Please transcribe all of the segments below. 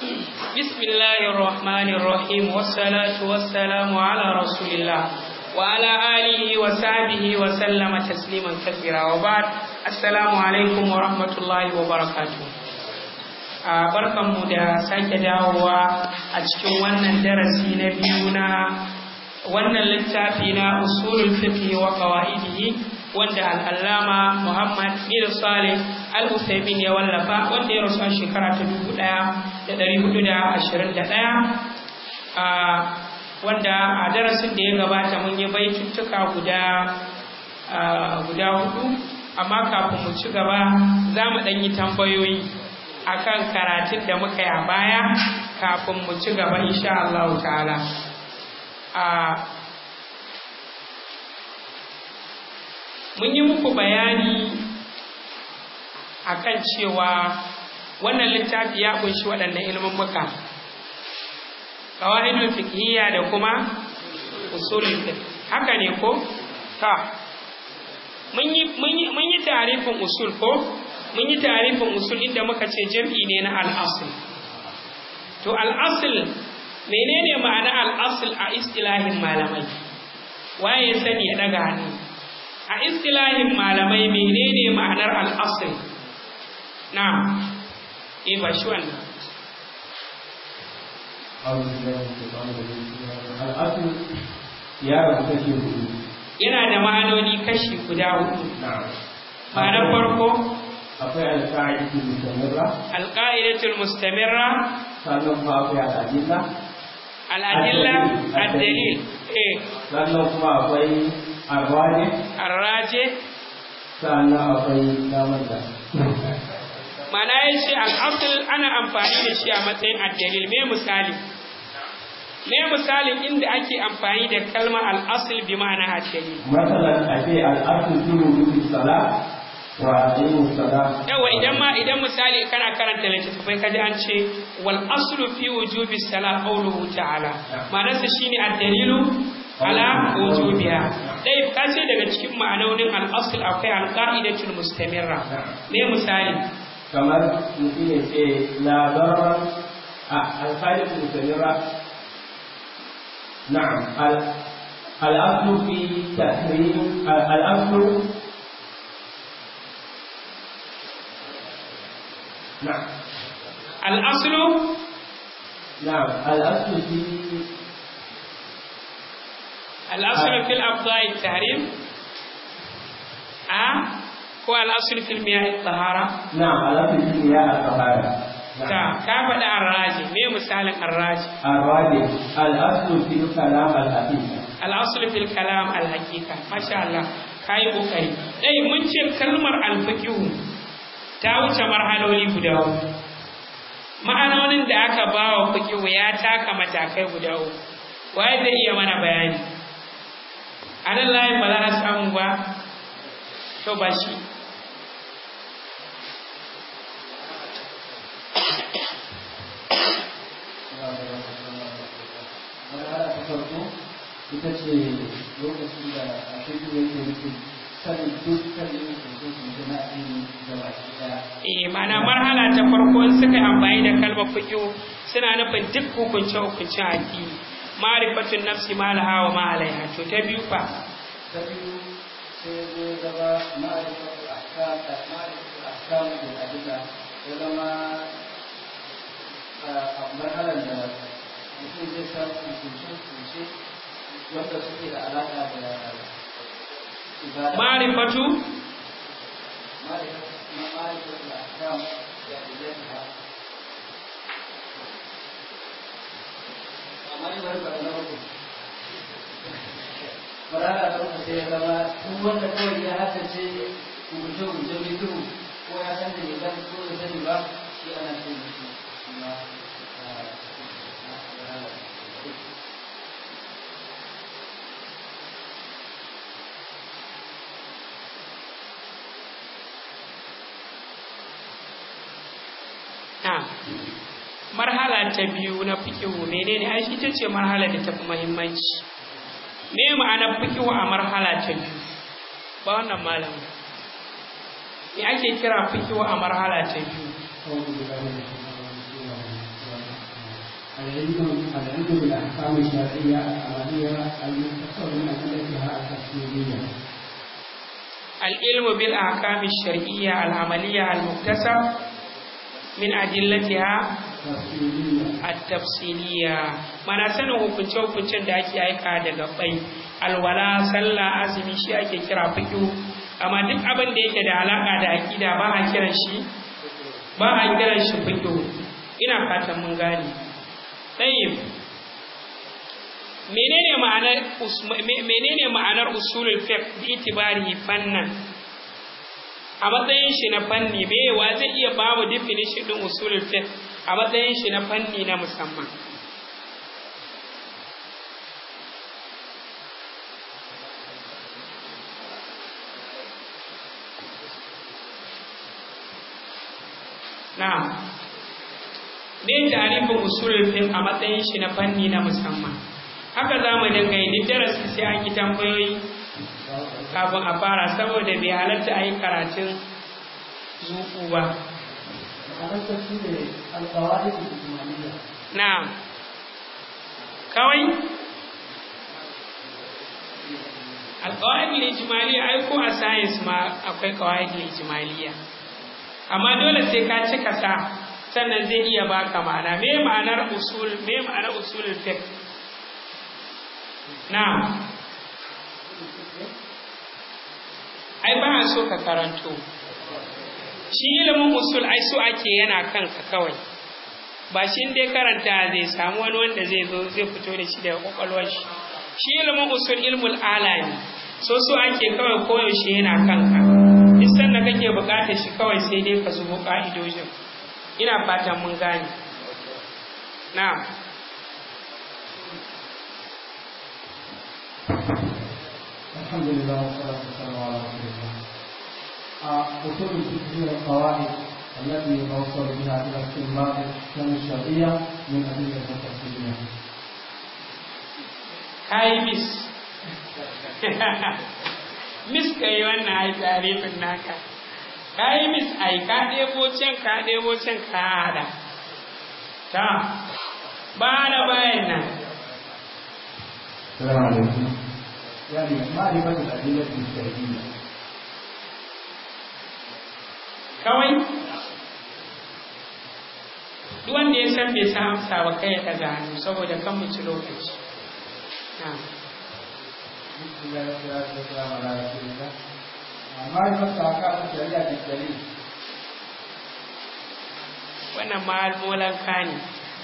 بسم الله الرحمن الرحيم والصلاة والسلام على رسول الله وعلى آله وصحبه وسلم تسليما كثيرا وبعد السلام عليكم ورحمة الله وبركاته barkanmu da sake dawowa a cikin wannan darasi na biyu na wannan littafi na usulul fiqh wa qawaidihi wanda al'allama Muhammad bin Salih al-Uthaymin ya wallafa wanda ya rasu a shekara ta 1421 a wanda a darasin da ya gabata mun yi baituttuka guda guda hudu amma kafin mu ci gaba za mu ɗan yi tambayoyi akan karatun da muka yi a baya kafin mu ci gaba insha Allah ta'ala mun yi muku bayani akan cewa wannan littafi ya kunshi waɗannan ilimin muka qawaidul fiqhiyya da kuma usulul fiqh haka ne ko ta mun yi mun yi mun yi tarifin usul ko mun yi tarifin usul inda muka ce jam'i ne na al-asl to al-asl menene ma'ana al-asl a istilahin malamai waye ya sani ya daga hannu a istilahin malamai menene ma'anar al-asl na eh ba shi wannan al'asu ya rabu kashi hudu yana da ma'anoni kashi guda hudu ma'anar farko akwai alƙa'idatul mustamirra alƙa'idatul mustamirra sannan kuma akwai al'adilla al'adilla ad-dalil eh sannan kuma akwai arwaje arraje sannan akwai damar da mana ya ce al'asul ana amfani da shi a matsayin addalil me misali me misalin inda ake amfani da kalma al'asul bi ma'ana addalil matsalar a ce al'asu fi wujudu sala wa aqimu sala yawa idan ma idan misali kana karanta littattafai kaji an ce wal aslu fi wujubi salat qawluhu ta'ala ma'anarsa shine addalilu ala wujubiha dai ka ce daga cikin ma'anonin al-asl akwai al-qa'idatul mustamirra me misali kamar mutum ya ce labaran a alƙa'idatul mustamirra na'am al'aslu fi tahrim al'aslu نعم الأصل نعم الأصل في الأصل في الأبضاء التحريم أه هو الأصل في المياه الطهارة نعم الأصل في مياه الطهارة ta ka faɗi arraji me misalin arraji الراجح الأصل في الكلام الحقيقي al'asul fil kalam al haqiqa masha Allah kai kokari dai mun ce kalmar al fiqhu ta wuce marhaloli guda uku ma'anonin da aka ba wa fiqhu ya taka matakai guda uku waye zai iya mana bayani anan layin ba za a samu ba to ba shi ita ce lokacin da a shekaru yake nufin sanin dukkan yin hukuncin na addini da baki daya eh mana marhala ta farko in suka yi amfani da kalmar fiqh suna nufin duk hukunce hukuncin addini ma'rifatun nafsi ma laha wa ma alaiha to ta biyu fa ta biyu sai zai zama ma'arifatul ahkam da ma'arifatul ahkam da adilla ya zama a marhalar da mutum zai samu hukunce-hukunce wanda suke da alaƙa da ibada ma'rifatu ma'arifatul ahkam da adilla amma yi wani ba na uku marana ta uku sai ya zama duk wanda kawai ya haddace rubuce rubuce bidiyo ko ya san da ya ko ya sani ba shi ana ce da shi kuma na marhala ta biyu na fiqh menene ai ita ce marhala da tafi muhimmanci me ma'anar fiqh a marhala ta biyu ba wannan malam me ake kira fiqh a marhala ta biyu العلم العلم بالأحكام الشرعية العملية المختصر من أدلتها التفصيلية العلم بالأحكام الشرعية العملية المكتسب من أدلتها تفصيلية at-tafsiliya mana sanin hukunce hukuncen da ake aika daga bai alwala sallah azumi shi ake kira fiqh amma duk abin da yake da alaka da aqida ba a kiran shi ba a kiran shi fiqh ina fatan mun gane tayyib menene ma'anar us- me- menene ma'anar usulul fiqh bi itibari fannan a matsayin shi na fanni me wa zai iya ba mu definition din usulul fiqh a matsayin shi na fanni na musamman na'am me tarifin usulul fiqh a matsayin shi na fanni na musamman haka za mu dinga yi duk darasi sai an yi tambayoyi kafin a fara saboda bai halatta a yi karatun zuku ba معنى تفصيل القواعد الإجمالية na'am kawai alƙawa'id ijmaliya ai ko a science ma akwai ƙawa'id ijmaliya amma dole sai ka cika sa sannan zai iya baka ma'ana me ma'anar usul me ma'anar usulul fiqh na'am ai ba a so ka karanto shi ilimin usul ai so ake yana kanka kawai ba shi dai karanta zai samu wani wanda zai zo zai fito da shi daga kwakwalwar shi shi ilimin usul ilmul alami so so ake kawai koyaushe yana kanka duk sanda kake bukatar shi kawai sai dai ka zubo ka'idojin ina fatan mun gane na'am الحمد لله والصلاة والسلام على رسول الله. آه، أصول الفقه هي القواعد التي يتوصل بها إلى استنباط الأحكام الشرعية من أدلة تفصيلية. kayi mis mis ka yi wannan ai tarifin naka kayi mis ai ka ɗebo can ka ɗebo can ka haɗa ta ba da bayan nan السلام عليكم. يعني معرفة الأدلة الشرعية. kawai duk wanda ya san bai san amsa ba kai ya ɗaga hannu saboda kan mu ci lokaci na بسم الله والصلاة والسلام على رسول الله. آه، معرفة أحكام الشريعة بالدليل. wannan ma'almolan ne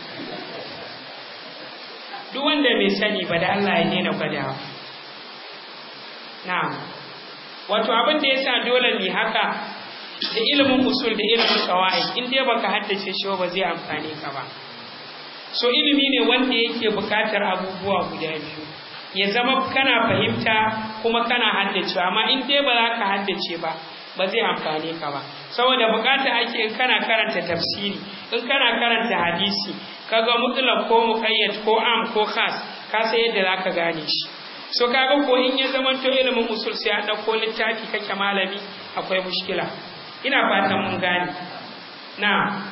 duk wanda bai sani ba da Allah ya daina gwadawa na'am wato abin da yasa dole ne haka da ilimin usul da ilimin qawaid in dai baka haddace shi ba zai amfane ka ba so ilimi ne wanda yake buƙatar abubuwa guda biyu ya zama kana fahimta kuma kana haddacewa amma in dai ba za ka haddace ba ba zai amfane ka ba saboda bukata ake in kana karanta tafsiri in kana karanta hadisi kaga mutlaq ko muqayyad ko am ko khas ka san yadda zaka gane shi so kaga ko in ya zama to ilimin usul sai a dauko littafi kake malami akwai mushkila ina fatan mun gane na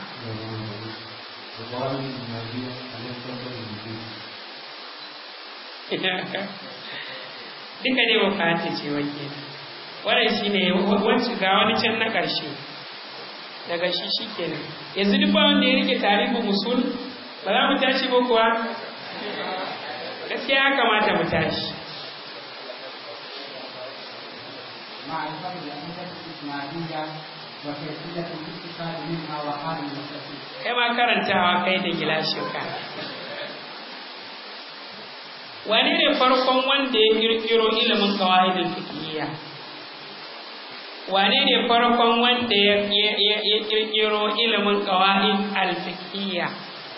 القواعد الإجمالية التي تنظر للوجود. duka dai ba fata ce wake wannan shine wancan ga wani can na ƙarshe daga shi shikenan yanzu duk ba wanda ya rike tarihin musul ba za mu tashi ba kuwa gaskiya ya kamata mu tashi معرفة الأدلة الإجمالية وكيفية الاستفادة منها وحال المستفيد. kai ma karantawa kai da gilashinka wane ne farkon wanda ya kirkiro ilimin qawaidul fiqhiyya wane ne farkon wanda ya ya ya kirkiro ilimin qawaid al fiqhiyya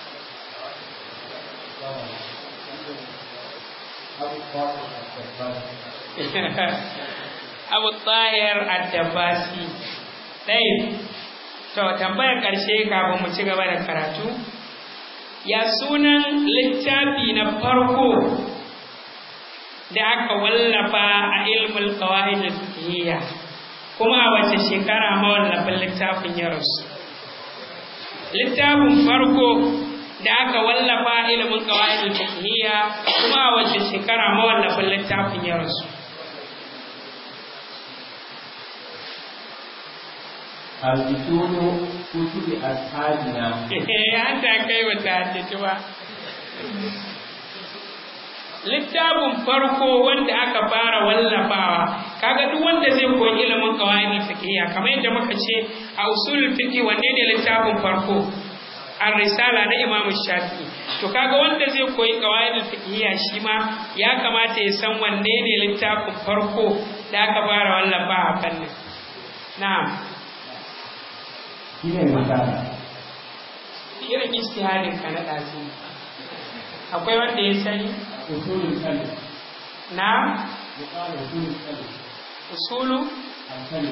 أو الطاهر الدباسي. Abu Tahir Ad-Dabbasi dai to tambayar ƙarshe kafin mu ci gaba da karatu ya sunan littafi na farko da aka wallafa a ilmul qawaid al-fiqhiyya kuma a wace shekara mawallafin littafin ya rasu littafin farko da aka wallafa ilimin qawaidul fiqhiyya kuma a wace shekara mawallafin littafin ya rasu الأصول كتب أصحابنا an ta kai wata haddace ba littafin farko wanda aka fara wallafawa kaga duk wanda zai koyi ilimin qawaidul fiqhiyya kamar yadda muka ce a usulul fiqh wanne ne littafin farko ar-risala na Imam Shafi'i to kaga wanda zai koyi qawaidul fiqhiyya shi ma ya kamata ya san wanne ne littafin farko da aka fara wallafa a fannin na'am shi ne misali irin ijtihadin ka na dazu akwai wanda ya sani usulul kalim na'am yuqalu usulul kalim usulu الكلم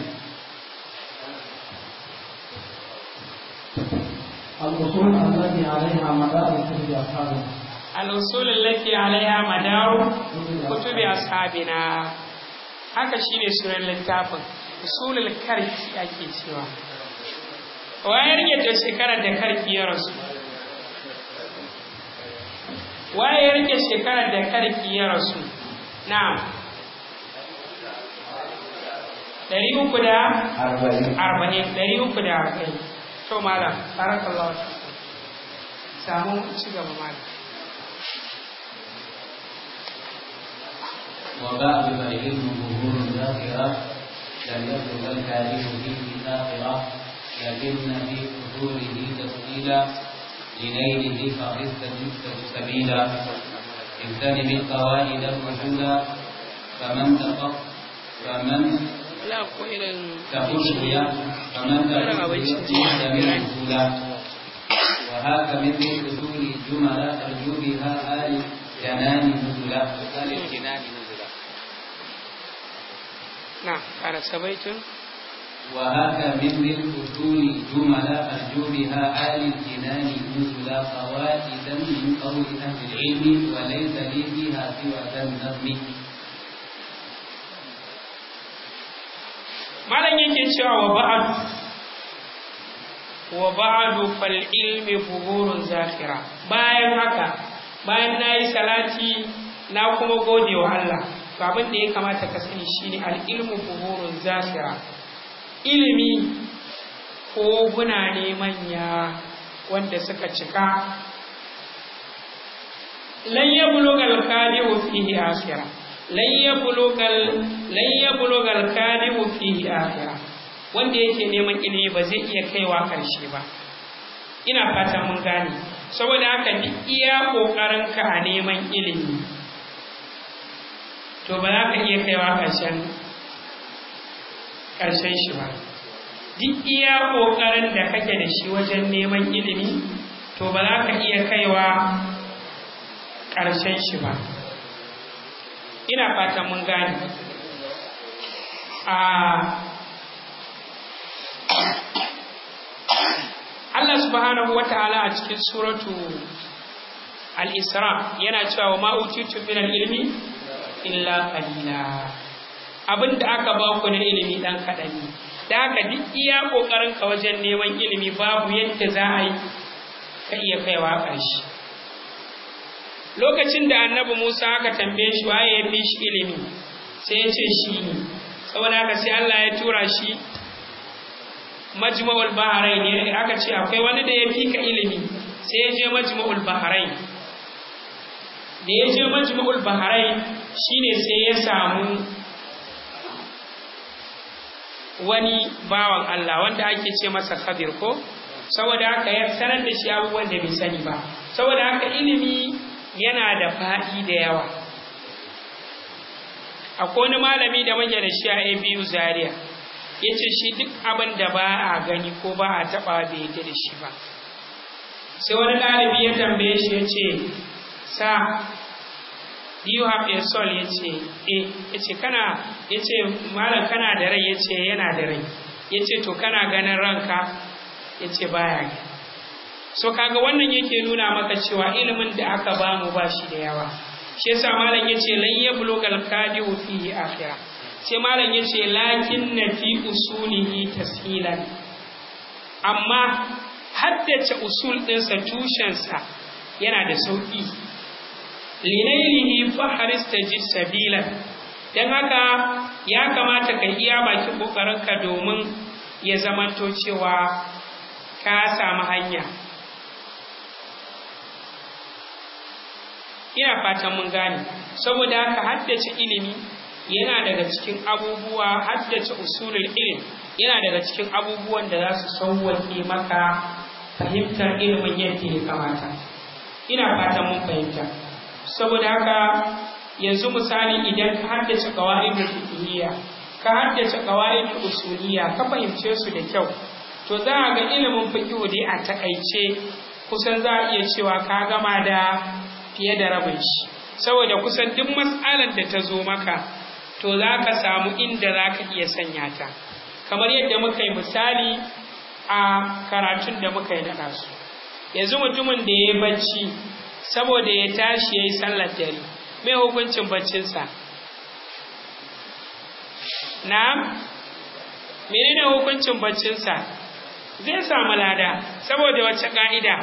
الأصول التي عليها مدار كتب أصحابنا al-usul allati alaiha madaru kutubi ashabina haka shine sunan littafin usulul karki ake cewa waye rike ta shekarar da karki ya rasu waye rike shekarar da karki ya rasu na'am ɗari uku da أربعين arba'in ɗari uku da arba'in to malam barakallahu fikum samu ci gaba malam وبعد العلم ظهور ذاكرة لم يبلغ الكارث فيه آخرة لكن في حضوره تفصيلا لنيله فقد سبيلا اغتنم القواعد الرسولا فمن تفق فمن la ko irin تخش يا فمن تخش يستمر رسولا وهاك مثل اصول الجمل ارجو بها آل جنان نزلا آل الجنان نزلا na ƙara sabaitun وهاك مثل اصول جمل ارجو بها آل الجنان نزلا فوائدا من قول اهل العلم وليس لي فيها سوى ذا النظم malam yake cewa wa ba'ad wa ba'adu fal ilmi buhurun zakhira bayan haka bayan nayi salati na kuma gode wa Allah to abin da ya kamata ka sani shine al ilmu buhurun zakhira ilimi ko guna ne manya wanda suka cika lan yablugal qadihu fihi akhirah lan yablugal lan yablugal qadihu fihi akhirah wanda yake neman ilimi ba zai iya kaiwa karshe ba ina fatan mun gane saboda haka duk iya kokarinka a neman ilimi to ba za ka iya kaiwa karshen karshen shi ba duk iya kokarin da kake da shi wajen neman ilimi to ba za ka iya kaiwa ƙarshen shi ba ina fatan mun gane a Allah subhanahu wa ta'ala a cikin suratu al-isra yana cewa ma utitu min al-ilmi illa qalila abinda aka ba ku na ilimi dan kaɗan ne da haka duk iya ƙoƙarin ka wajen neman ilimi babu yadda za a yi ka iya kaiwa ƙarshe lokacin da annabi Musa aka tambaye shi waye ya fi shi ilimi sai ya ce shi ne saboda haka sai Allah ya tura shi majma'ul bahrain ne aka ce akwai wani da ya fi ka ilimi sai ya je majma'ul bahrain da ya je majma'ul bahrain shine sai ya samu wani bawan Allah wanda ake ce masa Khadir ko saboda haka ya sanar da shi abubuwan da bai sani ba saboda haka ilimi yana da faɗi da yawa akwai wani malami da manya da shi a abu zaria ya ce shi duk abin da ba a gani ko ba a taɓa bai yadda da shi ba sai wani ɗalibi ya tambaye shi ya ce sa do you have a soul ya ce eh ya ce kana ya ce malam kana da rai ya ce yana da rai ya ce to kana ganin ranka ya ce baya gani so kaga wannan yake nuna maka cewa ilimin da aka bamu ba shi da yawa shi yasa malam yace lan yablugal qadiu fihi akhira sai malam yace lakin na fi usulihi tashilan amma haddace usul ɗinsa tushensa yana da sauƙi linailihi faharis ta ji sabila don haka ya kamata ka iya bakin ƙoƙarinka domin ya zamanto cewa ka samu hanya ina fatan mun gane saboda haka haddace ilimi yana daga cikin abubuwa haddace usulul ilm yana daga cikin abubuwan da za su sauwaƙe maka fahimtar ilimin yadda ya kamata ina fatan mun fahimta saboda haka yanzu misali idan ka haddace qawaidul fiqhiyya ka haddace qawaidul usuliyya ka fahimce su da kyau to za a ga ilimin fiqh dai a takaice kusan za a iya cewa ka gama da fiye da rabin shi saboda kusan duk matsalar da ta zo maka to za ka samu inda za ka iya sanya ta kamar yadda muka yi misali a karatun da muka yi na su yanzu mutumin da ya yi bacci saboda ya tashi ya yi sallar dare mai hukuncin baccinsa na menene hukuncin baccinsa zai samu lada saboda wacce ka'ida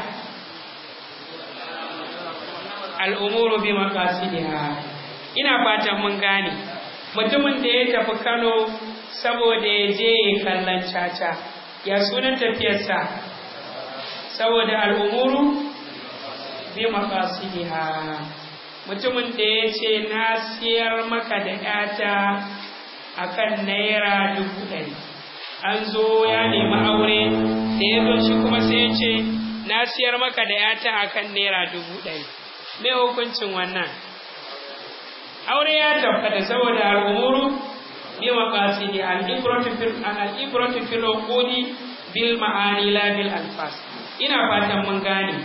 al'umuru bi maqasidiha ina fatan mun gane mutumin da ya tafi Kano saboda ya je ya kallon caca ya sunan tafiyarsa saboda al'umuru bi maqasidiha mutumin da ya ce na siyar maka da ƴata akan naira dubu ɗari an zo ya nemi aure da ya zo shi kuma sai ya ce na siyar maka da ƴata akan naira dubu ɗari me hukuncin wannan aure ya tabbata saboda al'umuru bi maqasidi al-ibratu fil al-ibratu fil uqudi bil ma'ani la bil alfas ina fatan mun gane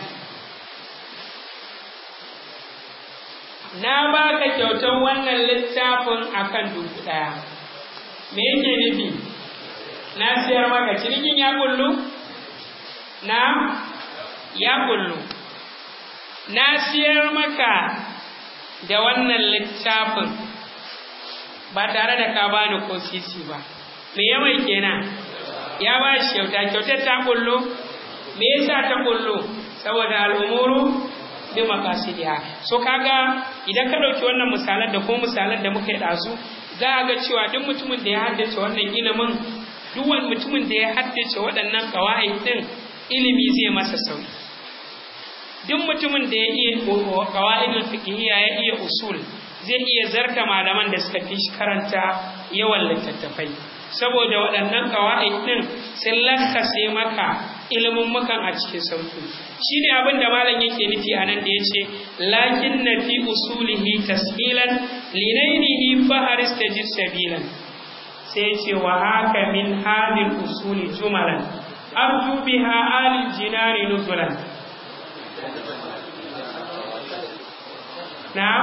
na baka kyautar wannan littafin akan dubu daya me yake nufi na siyar maka cinikin ya kullu na ya kullu na siyar maka da wannan littafin ba tare da ka bani ko sisi ba me ya mai kenan ya ba shi kyauta kyautar ta kullo me yasa ta kullo saboda al'umuru bi maqasidiha so kaga idan ka dauki wannan misalan da ko misalan da muka yi dazu za a ga cewa duk mutumin da ya haddace wannan ilimin duk wani mutumin da ya haddace waɗannan kawai din ilimi zai masa sauki duk mutumin da ya iya qawaidul fiqhiyya ya iya usul zai iya zarta malaman da suka fi shi karanta yawan littattafai saboda waɗannan qawaid din sun lakkase maka ilimin mukan a cikin sauki shine abin da malam yake nufi a nan da yace lakin na fi usulihi tashilan linainihi faharis tajid sabilan sai yace wa haka min hadhihi usuli jumalan arju biha alil jinari nuzulan Na'am?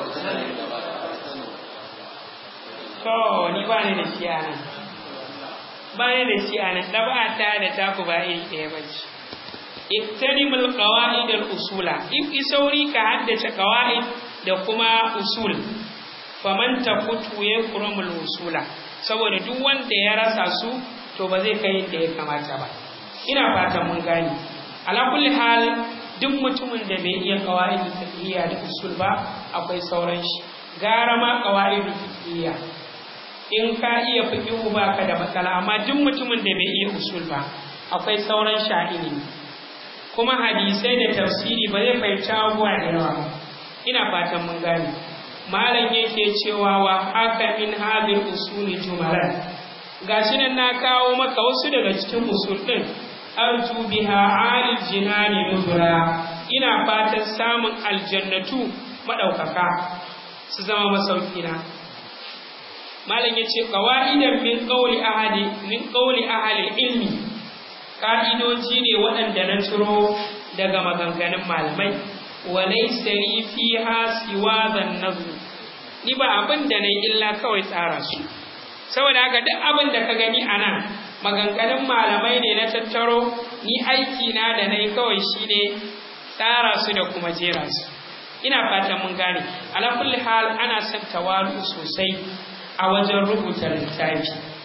To, ni ba ni da shi a nan. Ba ni da shi a nan, ɗaba'ata da taku ba iri ɗaya ba ce. Iktanimul qawa'id al-usula. In isauri ka haddace qawa'id da kuma usul. Faman tafutu yakrumul usula. Saboda duk wanda ya rasa su to ba zai kai da ya kamata ba. Ina fatan mun gane. Ala kulli hal duk mutumin da bai iya qawaidi fiqhiyya da usul ba akwai sauran shi gara ma qawaidi fiqhiyya in ka iya fiqhu ba ka da matsala amma duk mutumin da bai iya usul ba akwai sauran sha'ini kuma hadisai da tafsiri ba zai fahimci abubuwa da yawa ba ina fatan mun gane malam yake cewa wa haka min hadhihi usuli jumalan gashi nan na kawo maka wasu daga cikin usul din arju biha alil jinani nuzura ina fatan samun aljannatu madaukaka su zama masauki na malam yace qawaidan min qawli ahadi min qawli ahli ilmi ka'idoji ne waɗanda na ciro daga maganganun malamai wa laysa li fiha siwa dhan nazm ni ba abin da nayi illa kawai tsara su saboda haka duk abin da ka gani anan maganganun malamai ne na tattaro ni aiki na da na yi kawai shi ne tsara su da kuma jera su ina fatan mun gane ala kulli hal ana son tawalu sosai a wajen rubuta littafi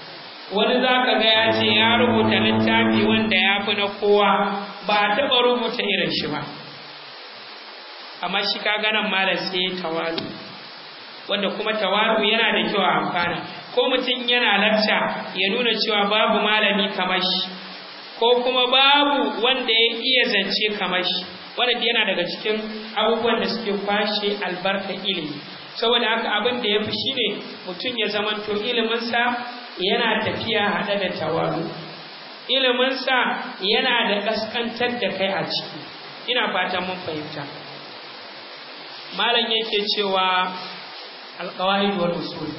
wani za ka ga ya ce ya rubuta littafi wanda ya fi na kowa ba a taɓa rubuta irin shi ba amma shi ka ganan malam sai ya tawalu wanda kuma tawalu yana da kyau a amfana ko mutum yana lacca ya nuna cewa babu malami kamar shi ko kuma babu wanda ya iya zance kamar shi wanda yana daga cikin abubuwan da suke kwashe albarkar ilimi saboda haka abin da ya fi shi ne mutum ya zamanto iliminsa yana tafiya haɗe da tawalu iliminsa yana da ƙasƙantar da kai a ciki ina fatan mun fahimta malam yake cewa alƙawa'id wal usul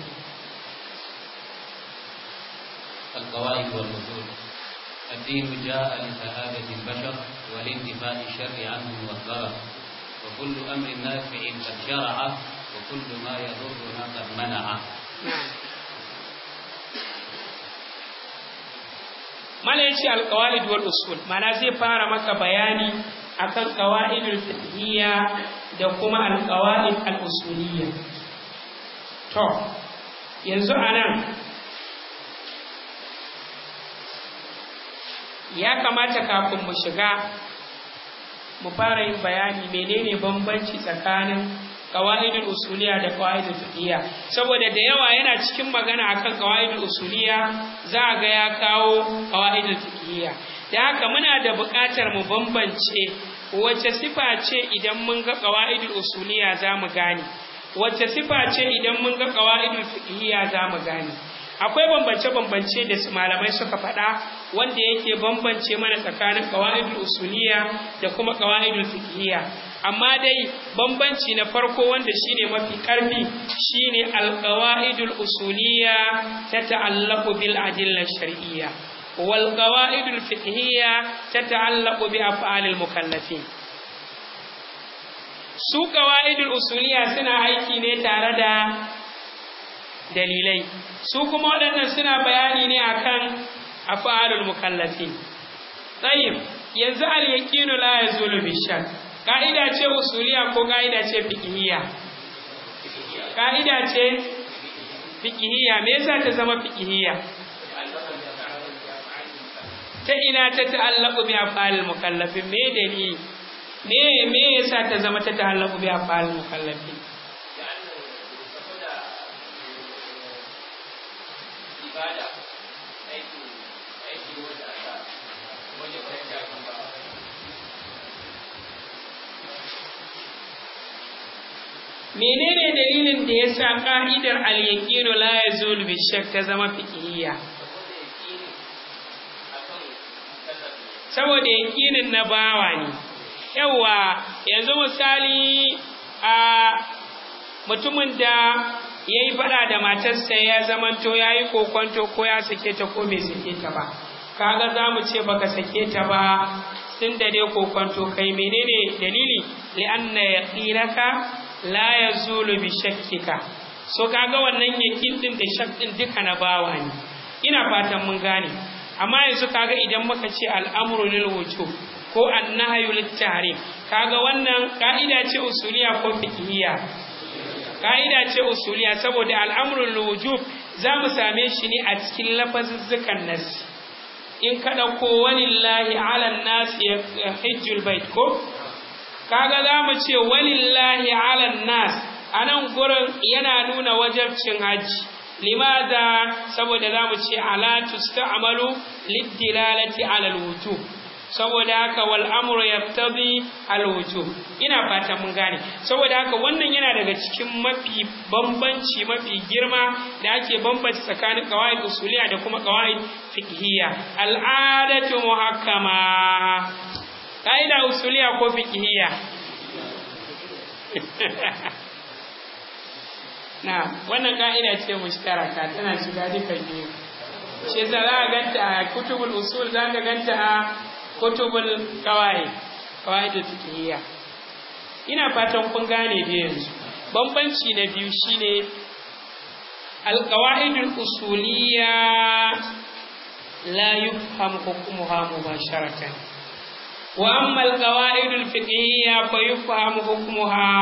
القواعد والأصول الدين جاء لسعادة البشر والانتفاء الشر عنهم والضرر وكل أمر نافع قد شرع وكل ما يضرنا قد منع mala yace alqawaid wal usul mana zai fara maka bayani akan qawaidul fiqhiyya da kuma alqawaid al usuliyya to yanzu anan ya kamata kafin mu shiga mu fara yin bayani menene bambanci tsakanin qawaidul usuliya da qawaidul fiqhiyya saboda da yawa yana cikin magana akan qawaidul usuliya za ga ya kawo qawaidul fiqhiyya da haka muna da buƙatar mu bambance wace sifa ce idan mun ga qawaidul usuliya za mu gane wace sifa ce idan mun ga qawaidul fiqhiyya za mu gane akwai bambance-bambance da malamai suka faɗa wanda yake bambance mana tsakanin qawaidul usuliya da kuma qawaidul fiqhiyya amma dai bambanci na farko wanda shine mafi karfi shine alqawaidul usuliyya tata'allaqu bil adilla shar'iyya wal qawaidul fiqhiyya tata'allaqu bi af'alil mukallafin su qawaidul usuliyya suna aiki ne tare da dalilai su kuma waɗannan suna bayani ne akan af'alul mukallafin tayyib yanzu al yaqinu la yazulu bi shakk ka'ida ce usuliya ko ka'ida ce fiqhiyya ka'ida ce fiqhiyya me yasa ta zama fiqhiyya ta ina ta ta'allaqu bi af'alil mukallafin me dalili me me yasa ta zama ta ta'allaqu bi af'alil mukallafin ibada aiki aiki wanda aka wajen fahimta menene dalilin da ya sa ƙa'idar al-yaqinu la yazulu bi shakk ta zama fiqhiyya saboda yaqinin na bawa ne yawa yanzu misali a mutumin da ya yi faɗa da matarsa ya zamanto ya yi kokonto ko ya sake ta ko bai sake ta ba kaga za mu ce baka sake ta ba tun da dai kokonto kai menene dalili li'anna yaqinaka la yazulu bi shakkika so kaga wannan yakin din da shak din duka na bawa ne ina fatan mun gane amma yanzu kaga idan muka ce al'amru lil wujub ko annahyu lit tahrim kaga wannan ka'ida ce usuliya ko fiqhiyya ka'ida ce usuliya saboda al'amru lil wujub za mu same shi ne a cikin lafazuzzukan nasi in ka dauko walillahi ala nasi hajjul bait ko kaga za mu ce walillahi ala nas a nan gurin yana nuna wajabcin hajji limaza saboda za mu ce ala tusta'malu liddilalati ala alwujub saboda haka wal amru yaqtadi alwujub ina fata mun gane saboda haka wannan yana daga cikin mafi bambanci mafi girma da ake bambanci tsakanin qawaid usuliya da kuma qawaid fiqhiyya al'adatu muhakkama ƙa'ida usuliya ko fiqhiyya na wannan ƙa'ida ce mushtaraka tana shiga duka biyu shi za a ganta a kutubul usul za ka ganta a kutubul kawai kawai da fiqhiyya ina fatan kun gane da yanzu bambanci na biyu shine alqawaidul usuliyya la yufham hukmuha mubasharatan وأما القواعد الفقهية فيفهم حكمها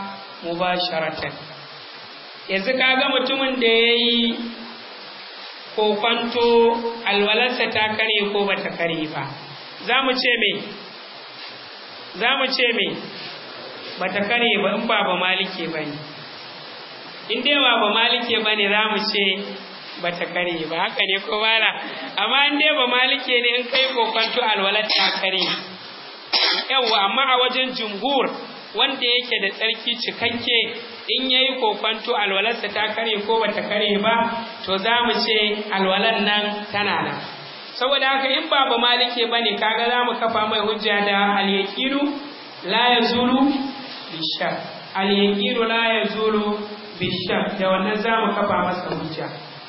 مباشرة yanzu kaga mutumin da ya yi kokwanto alwalarsa ta kare ko ba ta kare ba za mu ce me za mu ce me ba ta kare ba in ba ba malike ba ne in dai ba ba malike ba ne za mu ce ba ta kare ba haka ne ko bala amma in dai ba malike ne in kai kokwanto alwalar ta kare yawwa amma a wajen jumhur wanda yake da tsarki cikakke in ya yi kokwanto alwalarsa ta kare ko bata kare ba to za mu ce alwalan nan tana nan saboda haka in ba ba malike ba ne kaga za mu kafa mai hujja da alyaqinu la yazulu bishak alyaqinu la yazulu bishak da wannan za mu kafa masa hujja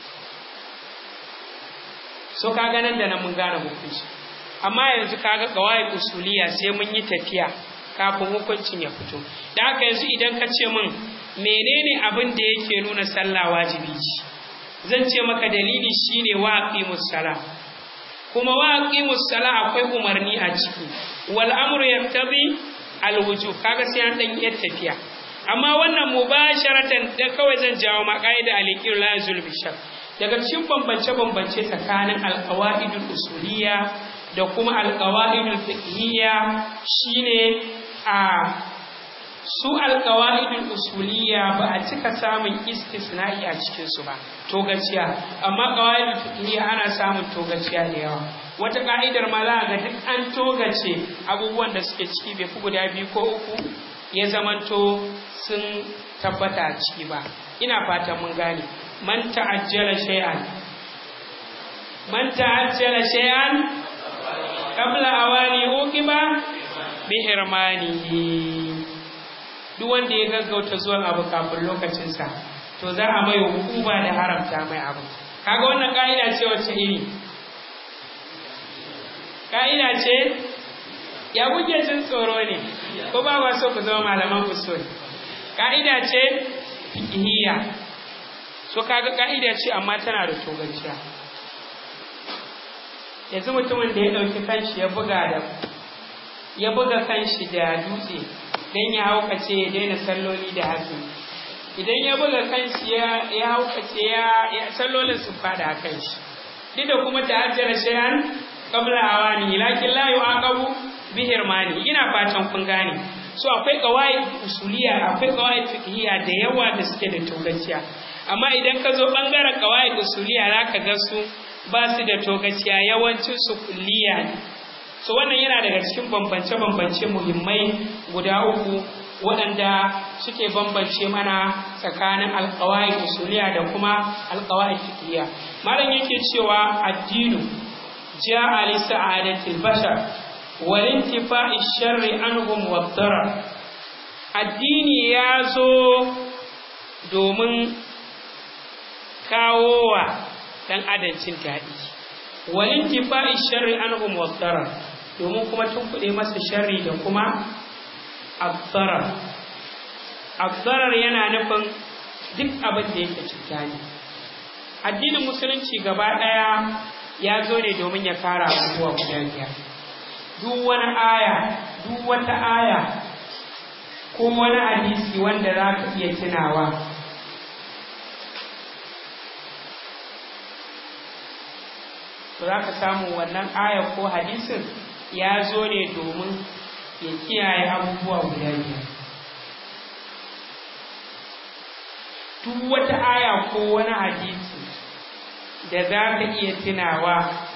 so kaga nan da nan mun gane hukunci amma yanzu kaga kawai usuliya sai mun yi tafiya kafin hukuncin ya fito da haka yanzu idan ka ce min menene abin da yake nuna sallah wajibi ce zan ce maka dalili shine wa aqimus sala kuma wa aqimus sala akwai umarni a ciki wal amru yaqtabi al wujub kaga sai an dan yi tafiya amma wannan mubasharatan da kawai zan jawo ma qaida al la yazul bishar daga cikin bambance bambance tsakanin al qawaidul usuliyya da kuma al qawaidul fiqhiyya shine a su alƙawa'idul usuliyya ba a cika samun istisna'i a cikin su ba togaciya amma ƙawa'idul fiqhiyya ana samun togaciya da yawa wata ka'idar ma za ga duk an togace abubuwan da suke ciki bai fi guda biyu ko uku ya zamanto sun tabbata a ciki ba ina fatan mun gane man ta'ajjala shay'an man ta'ajjala shay'an qabla awani uqiba bihirmanihi duk wanda ya gaggauta zuwan abu kafin lokacinsa to za a mai hukuma da haramta mai abu kaga wannan ka'ida ce wacce iri ka'ida ce ya kuke jin tsoro ne ko ba ba so ku zama malaman usul ka'ida ce fiqhiyya so kaga ka'ida ce amma tana da togaciya yanzu mutumin da ya ɗauki kanshi ya buga da ya buga kanshi da dutse don ya haukace ya daina salloli da hasu idan ya buga kanshi ya haukace ya sallolin su fada a kanshi duk da kuma ta hajjara shayan kabla awani lakin la yu'aqabu bi hirmani ina fatan kun gane so akwai qawaid usuliya akwai qawaid fiqhiyya da yawa da suke da togaciya amma idan ka zo bangaren qawaid usuliya zaka ga su ba su da togaciya yawancin su kulliya ne so wannan yana daga cikin bambance-bambance muhimmai guda uku waɗanda suke bambance mana tsakanin alkawai usuliya da kuma alkawai fiqhiyya malam yake cewa addinu ja'a li sa'adatil bashar wal intifa'i sharri anhum wad darar addini ya zo domin kawowa dan adancin daɗi wal intifa'i sharri anhum wad darar domin kuma tunkuɗe masa sharri da kuma abdarar abdarar yana nufin duk abin da yake cuta ne addinin musulunci gaba ɗaya ya zo ne domin ya kara abubuwa guda biyar duk wani aya duk wata aya ko wani hadisi wanda za ka iya tunawa to za ka samu wannan aya ko hadisin ya zo ne domin ya kiyaye abubuwa guda biyar duk wata aya ko wani hadisi da za ka iya tunawa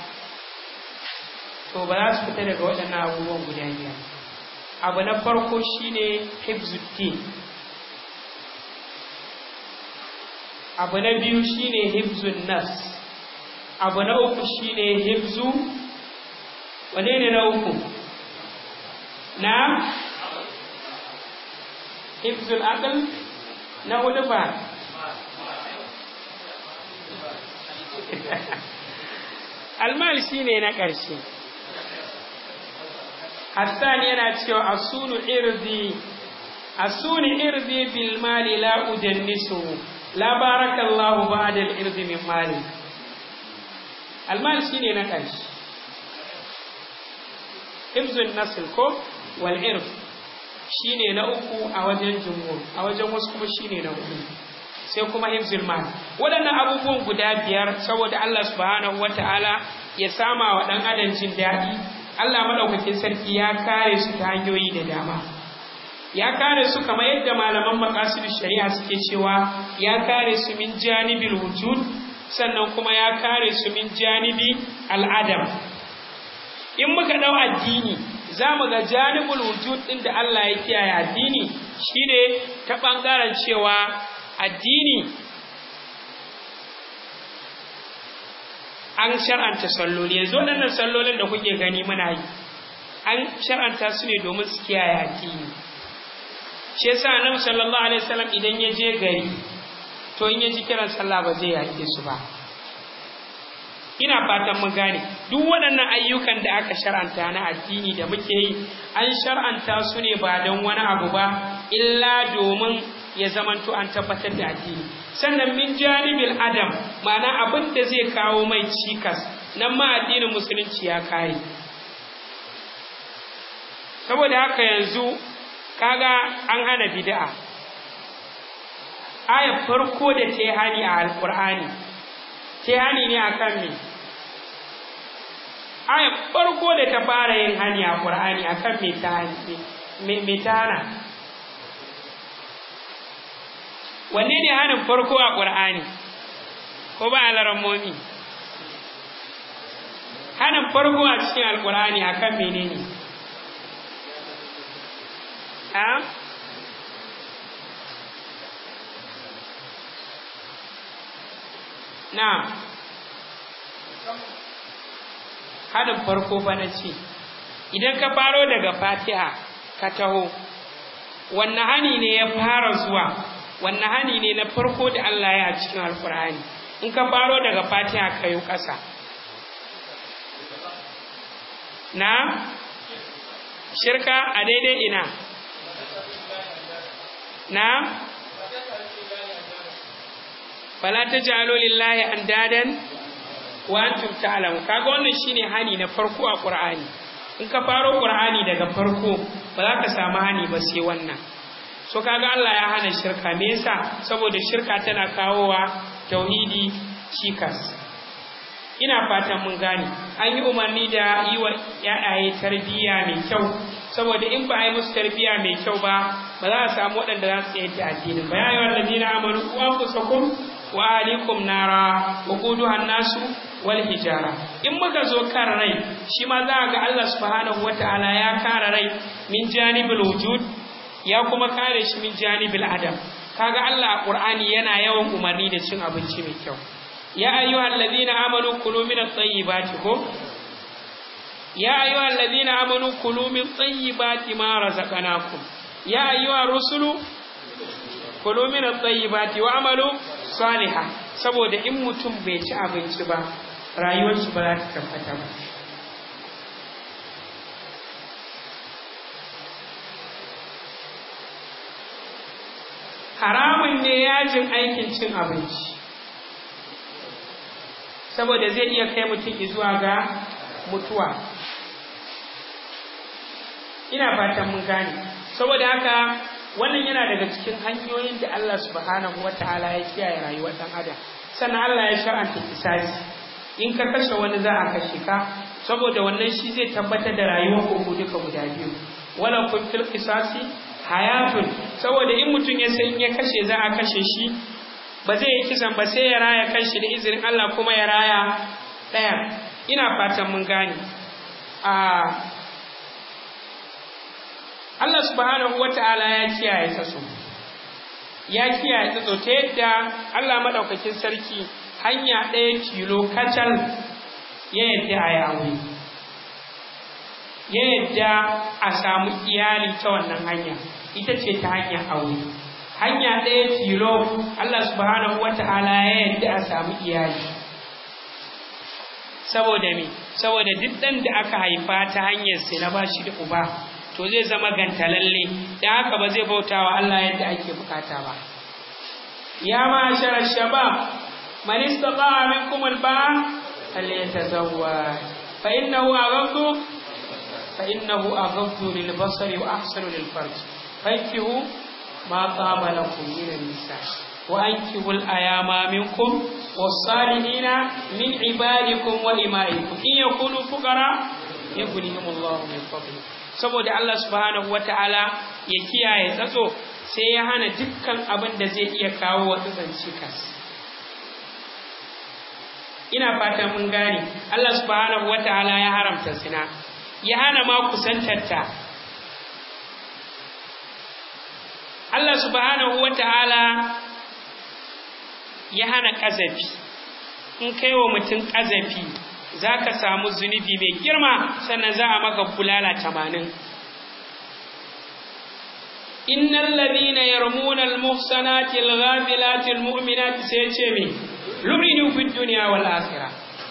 to ba za su fita daga waɗannan abubuwan guda biyar abu na farko shine hibzuddin abu na biyu shine hibzun nas abu na uku shine hibzu wane ne na uku na hibzul aql na hudu ba almal shine na ƙarshe Hassan yana cewa asunu irdi asuni irdi bil mali la ujannisu la barakallahu ba'da al irdi min mali almal shine na ƙarshe hibzun nasl ko wal irf shine na uku a wajen jumhur a wajen wasu kuma shine na hudu sai kuma hifzul mal waɗannan abubuwan guda biyar saboda Allah subhanahu wataala ya sama wa ɗan adam jin daɗi Allah madaukakin sarki ya kare su ta hanyoyi da dama ya kare su kamar yadda malaman maqasidu shari'a suke cewa ya kare su min janibil wujud sannan kuma ya kare su min janibi al'adam in muka dau addini za mu ga janibul wujud ɗin da Allah ya kiyaye addini shine ta ɓangaren cewa addini an shar'anta salloli yanzu waɗannan sallolin da kuke gani muna yi an shar'anta su ne domin su kiyaye addini shi yasa annabi sallallahu alaihi wasallam idan ya je gari to in ya ji kiran sallah ba zai yake su ba ina fatan mun gane duk waɗannan ayyukan da aka shar'anta na addini da muke yi an shar'anta su ne ba don wani abu ba illa domin ya zamanto an tabbatar da addini sannan min janibil adam ma'ana abin da zai kawo mai cikas nan ma addinin musulunci ya kare saboda haka yanzu kaga an hana bid'a ayar farko da ta yi hani a alkur'ani ta yi hani ne akan me ayar farko da ta fara yin hani a ƙur'ani akan me ta me ta hana wanne ne hanin farko a ƙur'ani ko ba alarammomi hanin farko a cikin alƙur'ani akan menene a na hanin farko fa na ce idan ka faro daga fatiha ka taho wanne hani ne ya fara zuwa wanne hani ne na farko da Allah ya a cikin alkur'ani in ka faro daga fatiha ka yi ƙasa na shirka a daidai ina na fala ta jalo lillahi an dadan wa antum ta'lamu kaga wannan shine hani na farko a qur'ani in ka faro qur'ani daga farko ba za ka samu hani ba sai wannan so kaga Allah ya hana shirka me yasa saboda shirka tana kawowa tauhidi cikas ina fatan mun gane an yi umarni da yi wa yayaye tarbiyya mai kyau saboda in ba a yi musu tarbiyya mai kyau ba ba za a samu waɗanda za su yadda addinin ba ya yi wa ladina amanu ku anfusakum wa ahlikum nara wa quduha nasu wal hijara in muka zo kan rai shi ma za ga Allah subhanahu wataala ya kare rai min janibul wujud ya kuma kare shi min janibil adam kaga Allah a Qur'ani yana yawan umarni da cin abinci mai kyau ya ayyuhal ladina amanu kulu min at-tayyibati ko ya ayyuhal ladina amanu kulu min tayyibati ma razaqnakum ya ayyuhar rusulu kulu min at-tayyibati wa amalu salihah saboda in mutum bai ci abinci ba rayuwar shi ba za ta tabbata ba haramun ne yajin aikin cin abinci saboda zai iya kai mutum zuwa ga mutuwa ina fatan mun gane saboda haka wannan yana daga cikin hanyoyin da Allah subhanahu wataala ya kiyaye rayuwar dan adam sannan Allah ya shar'anta kisasi in ka kashe wani za a kashe ka saboda wannan shi zai tabbatar da rayuwar ku duka guda biyu wala kun fil qisasi hayatun saboda in mutum ya san ya kashe za a kashe shi ba zai yi kisan ba sai ya raya kanshi da izinin Allah kuma ya raya ɗaya ina fatan mun gane a Allah subhanahu wata'ala ya kiyaye tsatso ya kiyaye tsatso ta yadda Allah madaukakin sarki hanya ɗaya kilo kacal ya yadda a yawo ya yadda a samu iyali ta wannan hanya ita ce ta hanyar aure hanya ɗaya tilo Allah subhanahu wata'ala ya yadda a samu iyali saboda me saboda duk ɗan da aka haifa ta hanyar sai na bashi da uba to zai zama gantalalle da haka ba zai bauta wa Allah yadda ake bukata ba ya ma shara shabab man istata'a minkum al-ba'a falyatazawwaj fa innahu aghaddu fa innahu aghaddu lil basari wa ahsanu lil farj fankihu ma qama lakum min an-nisa wa ankihul ayama minkum was-salihina min ibadikum wa imaikum in yakunu fuqara yughnihimullahu min fadli saboda Allah subhanahu wataala ya kiyaye tsatso sai ya hana dukkan abin da zai iya kawo wa tsatsan cikas ina fatan mun gane Allah subhanahu wataala ya haramta zina ya hana ma kusantarta Allah subhanahu wataala ya hana ƙazafi in kai wa mutum ƙazafi za ka samu zunubi mai girma sannan za a maka bulala tamanin innal ladina yarmuna al-muhsanati al-ghafilati al-mu'minati sai ce me lu'inu fid dunya wal akhirah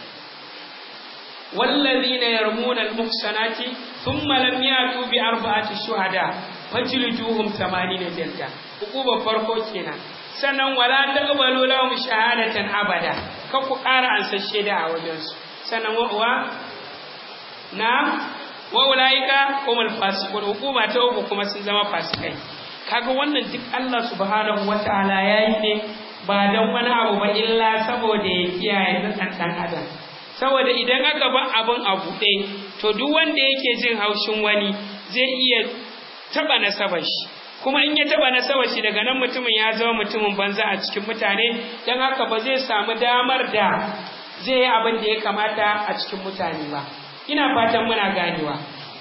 والذين يرمون المحصنات ثم لم يأتوا بأربعة شهداء فجلدوهم ثمانين جلدة عقوبة فرقو kenan. sannan wala taqbalu lahum shahadatan abada ka ku ƙara ansa shaida a wajen su sannan wa wa na wa ulaika humul fasiqun hukuma ta uku kuma sun zama fasikai kaga wannan duk Allah subhanahu wataala yayi ne ba dan wani abu ba illa saboda ya kiyaye dan dan adam saboda idan aka ba abin a buɗe to duk wanda yake jin haushin wani zai iya taba nasabar shi kuma in ya taba nasabar shi daga nan mutumin ya zama mutumin banza a cikin mutane don haka ba zai samu damar da zai yi abin da ya kamata a cikin mutane ba ina fatan muna ganewa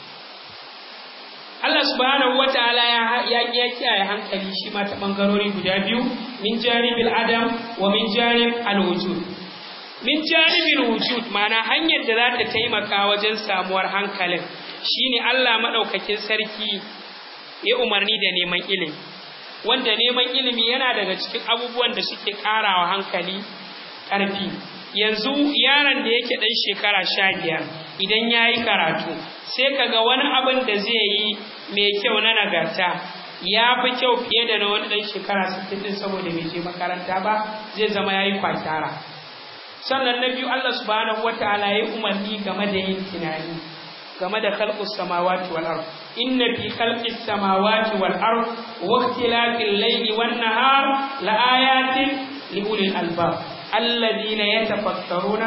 Allah subhanahu wa ta'ala ya ya ya kiyaye hankali shi ma ta bangarori guda biyu min janibil adam wa min janib al wujud min janibil wujud ma'ana hanyar da za ta taimaka wajen samuwar hankalin shine Allah madaukakin sarki ya umarni da neman ilimi wanda neman ilimi yana daga cikin abubuwan da suke karawa hankali ƙarfi yanzu yaron da yake ɗan shekara sha biyar idan ya yi karatu sai kaga wani abin da zai yi mai kyau na nagarta ya fi kyau fiye da na wani ɗan shekara sittin ɗin saboda bai je makaranta ba zai zama ya yi kwatara sannan na biyu Allah subhanahu wataala ya umarni game da yin tunani game da khalqus samawati wal ard inna fi khalqis samawati wal ard wa ikhtilafil layli wan nahar la ayatin li ulil albab alladhina yatafakkaruna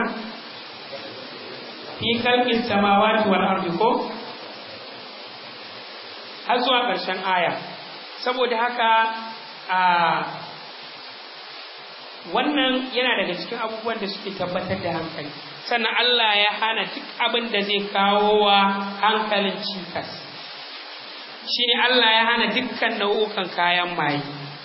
fi khalqis samawati wal ard ko har zuwa ƙarshen aya saboda haka a wannan yana daga cikin abubuwan da suke tabbatar da hankali sannan Allah ya hana duk abin da zai kawo wa hankalin cikas shine Allah ya hana dukkan nau'ukan kayan maye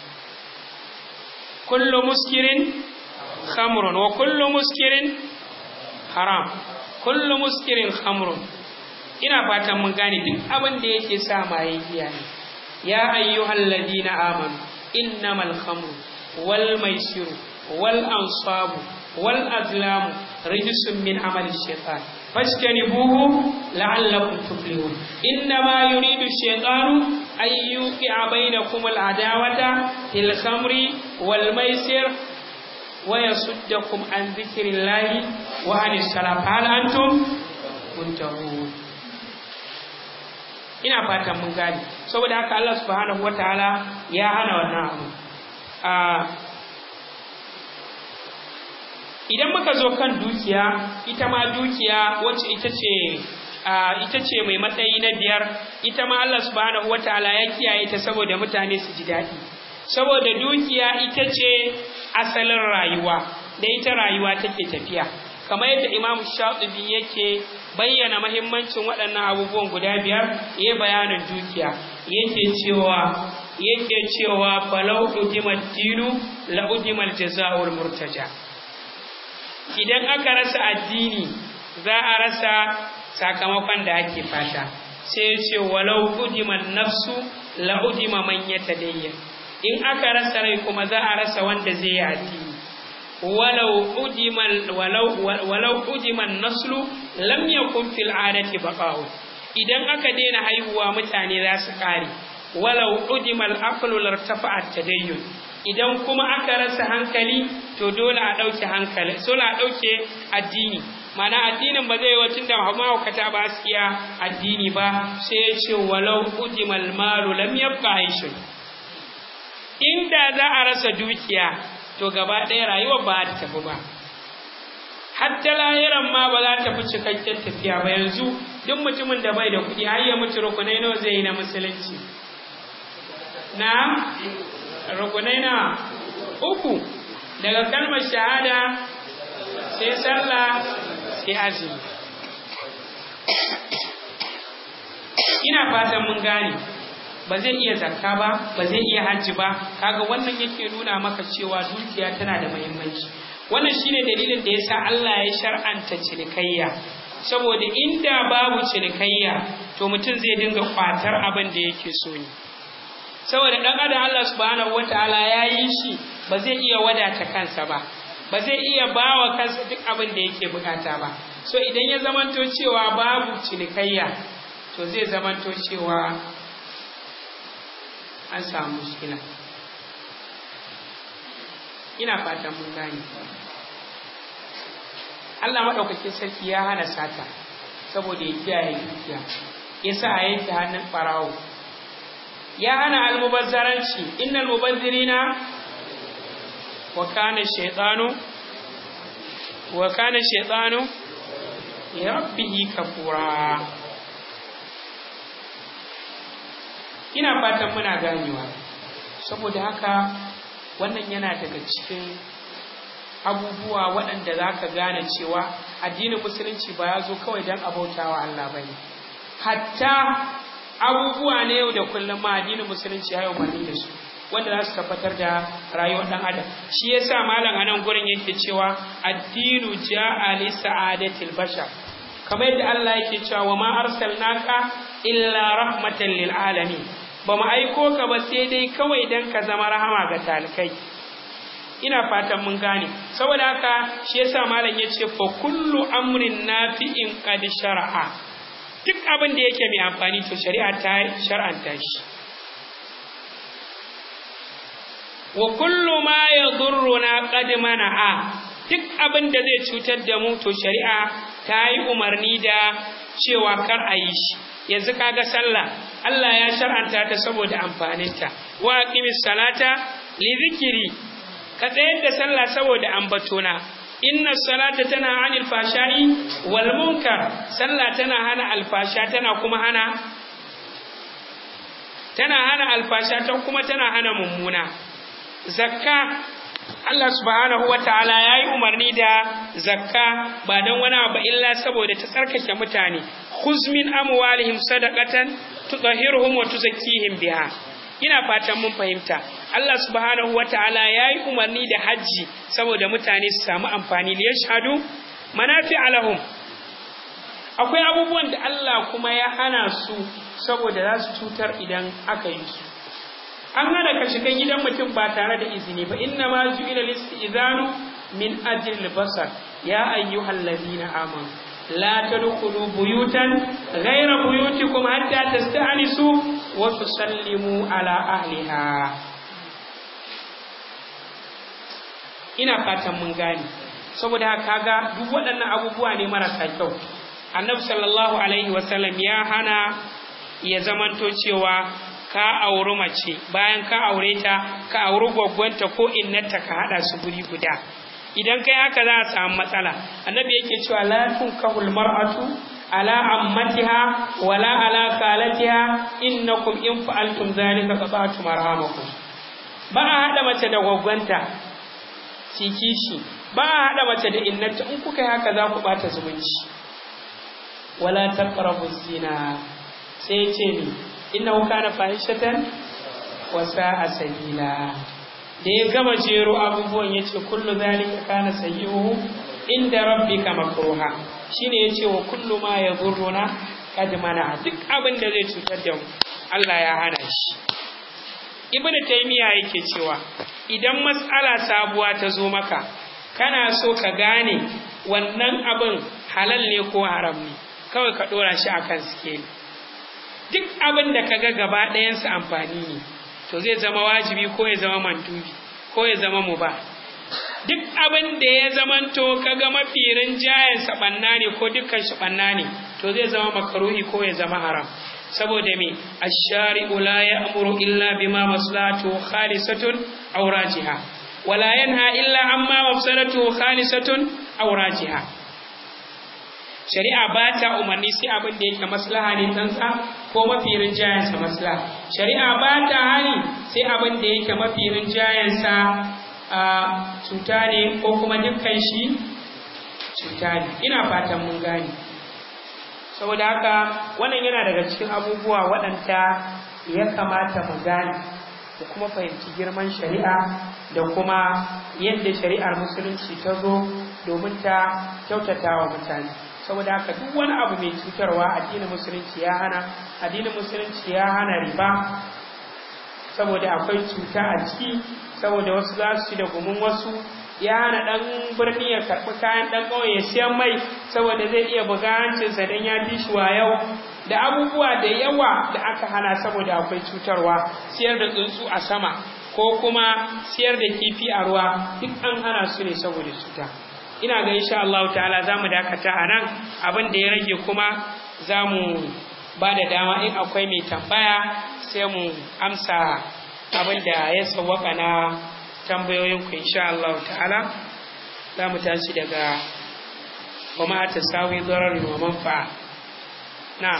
kullu muskirin khamrun wa kullu muskirin haram kullu muskirin khamrun ina fatan mun gane duk abin da yake sa maye giya ne ya ayyuhal ladina amanu innamal khamru wal maisiru wal ansabu wal azlamu rijsun min amali shaitan fajtanibuhu la'allakum tuflihun innama yuridu shaitanu an yuqi'a bainakum al adawata fil khamri wal maisir wa yasuddakum an dhikrillahi wa anis salat hal antum muntahun ina fatan mun gane saboda haka Allah subhanahu wataala ya hana wannan abu idan muka zo kan dukiya ita ma dukiya wacce ita ce ita ce mai matsayi na biyar ita ma Allah subhanahu wataala ya kiyaye ta saboda mutane su ji daɗi saboda dukiya ita ce asalin rayuwa da ita rayuwa take tafiya kamar yadda Imam Shatibi yake bayyana mahimmancin waɗannan abubuwan guda biyar ya bayanin dukiya yake cewa yake cewa falau udimat dinu la udimal jazaa'ul murtaja idan aka rasa addini za a rasa sakamakon da ake fata sai ya ce walau udiman nafsu la udima man yatadayyan in aka rasa rai kuma za a rasa wanda zai yi addini walau udiman walau walau udiman naslu lam yakun fil adati baqa'u idan aka daina haihuwa mutane za su kare walau udimal aqlu lartafa'at tadayyun idan kuma aka rasa hankali to dole a ɗauke hankali dole a ɗauke addini mana addinin ba zai wacin da mahaukata ba su iya addini ba sai ya ce walau ujimal malu lam yabqa aishun inda za a rasa dukiya to gaba ɗaya rayuwar ba ta tafi ba hatta lahiran ma ba za ta fi cikakken tafiya ba yanzu duk mutumin da bai da kuɗi har ya mutu rukunai nawa zai yi na musulunci na rukunai na uku daga kalmar shahada sai sallah sai azumi ina fatan mun gane ba zai iya zakka ba ba zai iya hajji ba kaga wannan yake nuna maka cewa dukiya tana da muhimmanci wannan shine dalilin da yasa Allah ya shar'anta cinikayya saboda inda babu cinikayya to mutum zai dinga kwatar abin da yake so ne saboda dan adam Allah subhanahu wataala ya yi shi ba zai iya wadata kansa ba ba zai iya bawa kansa duk abin da yake bukata ba so idan ya zamanto cewa babu cinikayya to zai zamanto cewa an samu mushkila ina fatan mun gane Allah maɗaukakin sarki ya hana sata saboda ya kiyaye dukiya ya sa a yanke hannun ɓarawo ya hana almubazzaranci innal mubazzirina wa kana shaytanu wa kana shaytanu ya rabbihi kafura ina fatan muna ganewa saboda haka wannan yana daga cikin abubuwa waɗanda za ka gane cewa addinin musulunci ba ya zo kawai don abautawa Allah ba ne hatta abubuwa ne yau da kullum ma addinin musulunci ya yi umarni da su wanda za su tabbatar da rayuwar ɗan adam shi yasa malam a nan gurin yake cewa addinu ja'a li sa'adatil bashar kamar yadda Allah yake cewa wa ma arsalnaka illa rahmatan lil alamin ba mu aiko ka ba sai dai kawai dan ka zama rahama ga talikai ina fatan mun gane saboda haka shi yasa malam yace fa kullu amrin nafi'in qad shar'a duk abin da yake mai amfani to shari'a ta shar'anta shi wa kullu ma yadurruna qad mana'a duk abin da zai cutar da mu to shari'a ta yi umarni da cewa kar a yi shi yanzu kaga sallah Allah ya shar'anta ta saboda amfaninta wa aqimis salata li zikri ka tsayar da sallah saboda ambatona inna salata tana anil fashai wal munkar sallah tana hana alfasha tana kuma hana tana hana alfasha ta kuma tana hana mummuna zakka Allah subhanahu wa ta'ala ya yi umarni da zakka ba don wani abu illa saboda ta tsarkake mutane huzmin amwalihim sadaqatan tutahhiruhum wa tuzakkihim biha ina fatan mun fahimta Allah subhanahu wa ta'ala ya yi umarni da hajji saboda mutane su samu amfani li yashhadu manafi alahum akwai abubuwan da Allah kuma ya hana su saboda za su cutar idan aka yi su an hana ka shiga gidan mutum ba tare da izini ba inna ma ju'ila listizanu min ajli basar ya ayyuhal ladina amanu la tadkhulu buyutan ghayra buyutikum hatta tasta'nisu wa tusallimu ala ahliha ina fatan mun gane saboda kaga duk waɗannan abubuwa ne marasa kyau annabi sallallahu alaihi wasallam ya hana ya zamanto cewa ka auri mace bayan ka aure ta ka auri gwaggwanta ko innata ka hada su guri guda idan kai haka za a samu matsala annabi yake cewa la tunkahul mar'atu ala ammatiha wala ala khalatiha innakum in fa'altum zalika qata'tum arhamakum ba a hada mace da gwaggwanta kikishi ba a hada mace da innata in kuka yi haka za ku bata zumunci wala taqrabu zina sai ce ni innahu kana fahishatan wa sa'a sabila da ya gama jero abubuwan yace kullu zalika kana sayyi'uhu inda rabbika makruha shine yace wa kullu ma yadhurruna kad mana duk abin da zai cutar da mu Allah ya hana shi ibnu taymiya yake cewa idan mas'ala sabuwa ta zo maka kana so ka gane wannan abin halal ne ko haram ne kawai ka dora shi akan sikeli duk abin da kaga gaba ɗayansa amfani ne to zai zama wajibi ko ya zama mandubi ko ya zama muba duk abin da ya zamanto kaga mafi rinjayen ɓanna ne ko dukkan shi ɓanna ne to zai zama makaruhi ko ya zama haram saboda me ash-shari'u la ya'muru illa bima maslahatu khalisatun aw rajiha wala yanha illa amma mafsadatu khalisatun aw rajiha shari'a ba ta umarni sai abin da yake maslaha ne tsantsa ko mafi rinjayensa maslaha shari'a ba ta hani sai abin da yake mafi rinjayensa a cuta ne ko kuma dukkan shi cuta ne ina fatan mun gane saboda haka wannan yana daga cikin abubuwa waɗanda ya kamata mu gane da kuma fahimci girman shari'a da kuma yadda shari'ar musulunci ta zo domin ta kyautata wa mutane saboda haka duk wani abu mai cutarwa addinin musulunci ya hana addinin musulunci ya hana riba saboda akwai cuta a ciki saboda wasu za su ci da gumin wasu ya hana ɗan birni ya karɓi kayan ɗan ƙauye ya siyan mai saboda zai iya buga hancinsa don ya fi shi yau da abubuwa da yawa da aka hana saboda akwai cutarwa siyar da tsuntsu a sama ko kuma siyar da kifi a ruwa duk an hana su ne saboda cuta ina ga insha Allah ta'ala za mu dakata a nan abin da ya rage kuma za mu ba da dama in akwai mai tambaya sai mu amsa abin da ya sawwaka na tambayoyinku insha Allah ta'ala za mu tashi daga kuma ta sawi dararin wa manfa'a na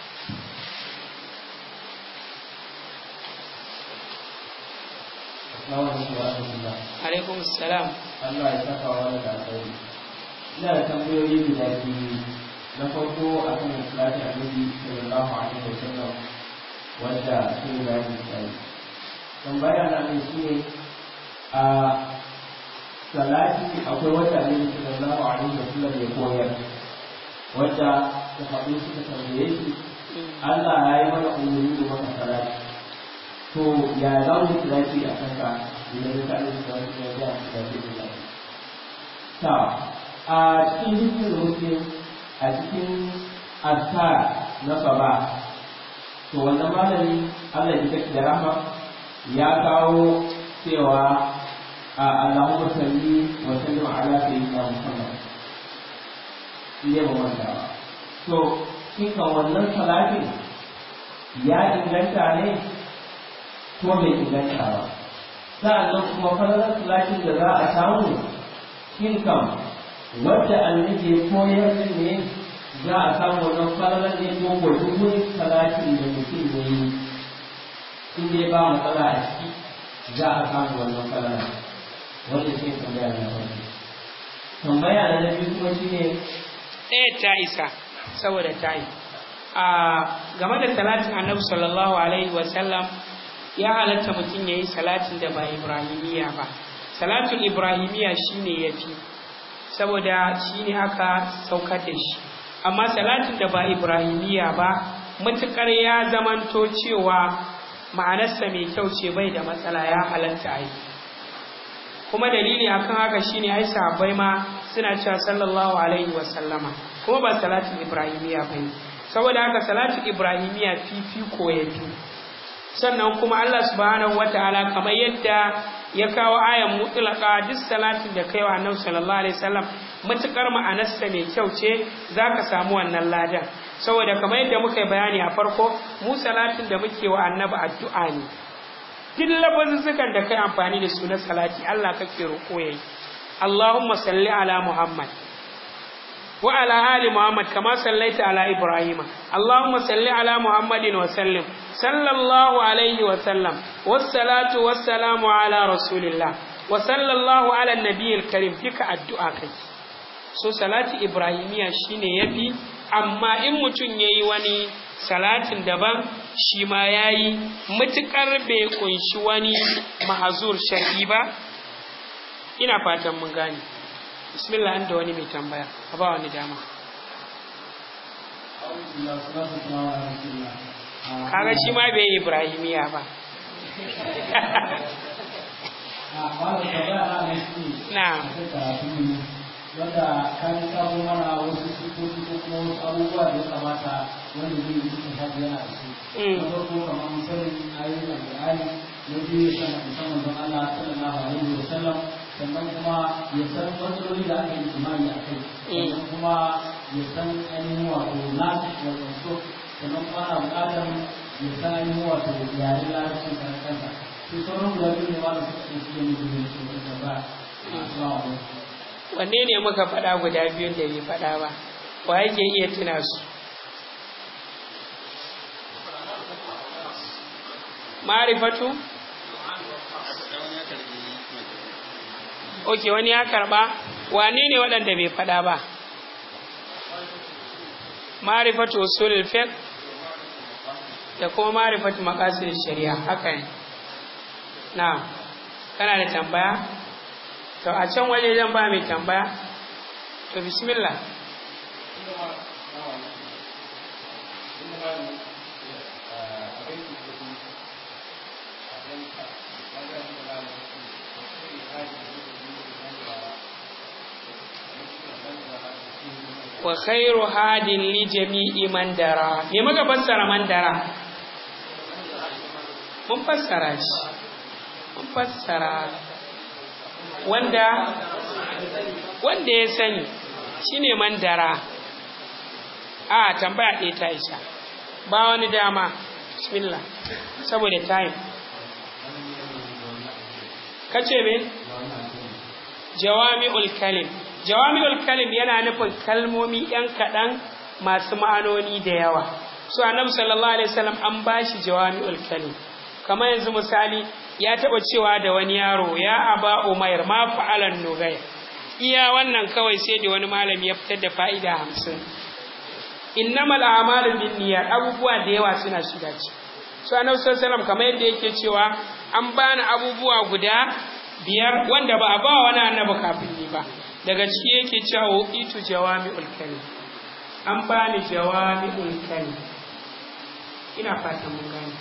alaikum salam Allah ya saka wa da alkhairi ina da tambayoyi guda biyu na farko akan salati annabi sallallahu alaihi wasallam wanda sun ga yi tambaya na ne shine a salati akwai wata ne sallallahu alaihi wasallam ya koyar wanda da faɗi suka tambaye shi Allah ya yi mana umarni da maka salati to ya za mu salati a kanka idan ka yi salati ya ga salati da ta a cikin hikmin muslim a cikin azkar na saba to wannan malami Allah ya kake da rahma ya kawo cewa Allahumma salli wa sallim ala sayyidina Muhammad ne ba wanda ba to shin kan wannan salatin ya inganta ne ko bai inganta ba sa'annan kuma falalar salatin da za a samu shin kan wadda annabi ya koyar din ne za a samu wannan falalar ne ko ko duk wani salatin da mutum ya yi in dai ba matsala a ciki za a samu wannan falalar wanda shi tambaya na farko tambaya na biyu kuma shine ɗaya ta isa saboda ta yi a game da salatin annabi sallallahu alaihi wasallam ya halatta mutum ya yi salatin da ba ibrahimiya ba salatin ibrahimiya shine ya fi saboda shine aka saukar da shi amma salatin da ba ibrahimiya ba matuƙar ya zamanto cewa ma'anarsa mai kyau ce bai da matsala ya halatta a yi kuma dalili akan haka shine ai sahabbai ma suna cewa sallallahu alaihi wa sallama kuma ba salatin ibrahimiya bane saboda haka salatin ibrahimiya fifiko ya fi sannan kuma Allah subhanahu wataala kamar yadda ya kawo ayan mutlaka duk salatin da kaiwa annabi sallallahu alaihi wasallam matukar ma'anarsa mai kyau ce zaka samu wannan ladan saboda kamar yadda muka yi bayani a farko mu salatin da muke wa annabi addu'a ne duk lafazuzzukan da kai amfani da su na salati Allah kake roƙo yayi Allahumma salli ala Muhammad wa ala ali Muhammad kama sallaita ala Ibrahim Allahumma salli ala Muhammadin wa sallim sallallahu alaihi wa sallam wassalatu wassalamu ala rasulillah wa sallallahu ala nabiyil karim duka addu'a kai so salati ibrahimiya shine yafi amma in mutum yayi wani salatin daban shi ma ya yi matuƙar bai ƙunshi wani mahazur shar'i ba ina fatan mun gane bismillah an da wani mai tambaya a ba wani dama kaga shi ma bai ibrahimiya ba na wanda ka yi sabo mana wasu sifofi ko kuma wasu abubuwa da ya kamata wanda zai yi cikin hajji yana da su. Na farko kamar misalin ayoyin Al-Qur'ani na biyu ya san musamman don Allah sallallahu alaihi wa sallam sannan kuma ya san matsaloli da aka yi imani a kai sannan kuma ya san ainihin wato nasu wato so sannan kuma ana buƙatar ya san ainihin wato yaren larabcin kan kansa sai sauran guda biyu ne malam suka ɗauki da mutum ne su da ba assalamu alaikum wanne ne muka faɗa guda biyun da bai faɗa ba wa yake iya tuna su ma'rifatu ok wani ya karɓa wane ne waɗanda bai faɗa ba ma'rifatu usulul fiqh da kuma ma'rifatu maqasid shari'a haka ne na kana da tambaya to a can waje zan ba mai tambaya to bismillah wa khairu hadin li jami'i man dara me muka fassara man dara mun fassara shi mun fassara wanda wanda ya sani shine man dara a tambaya ɗaya ta isa ba wani dama bismillah saboda time kace me jawami'ul kalim jawami'ul kalim yana nufin kalmomi yan kaɗan masu ma'anoni da yawa so annabi sallallahu alaihi wasallam an bashi jawami'ul kalim kamar yanzu misali ya taɓa cewa da wani yaro ya aba umair ma fa'alan nugayr iya wannan kawai sai da wani malami ya fitar da fa'ida hamsin innamal a'malu binniyat abubuwa da yawa suna shiga ciki so annabi sallallahu alaihi wasallam kamar yadda yake cewa an bani abubuwa guda biyar wanda ba a ba wani annabi kafin ni ba daga ciki yake cewa itu jawami'ul kalim an bani jawami'ul kalim ina fatan mun gane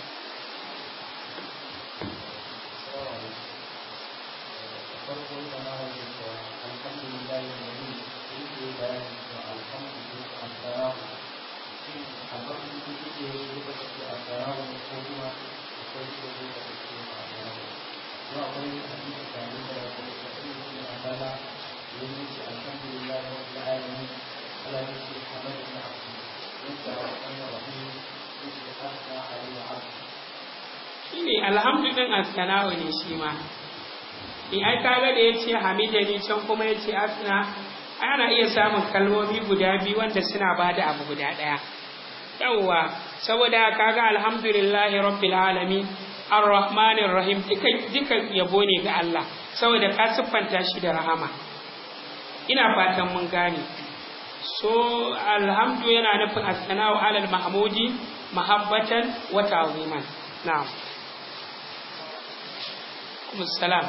shine alhamdu din askana'u ne shi ma in ai kaga da yace hamidani can kuma yace asna ana iya samun kalmomi guda biyu wanda suna bada abu guda daya yawwa saboda kaga alhamdulillahi rabbil alamin arrahmanir rahim duka duka yabo ne ga Allah saboda ka siffanta shi da rahama ina fatan mun gane so alhamdu yana nufin asna'u alal mahmudi mahabbatan wa ta'ziman na'am alaikum salam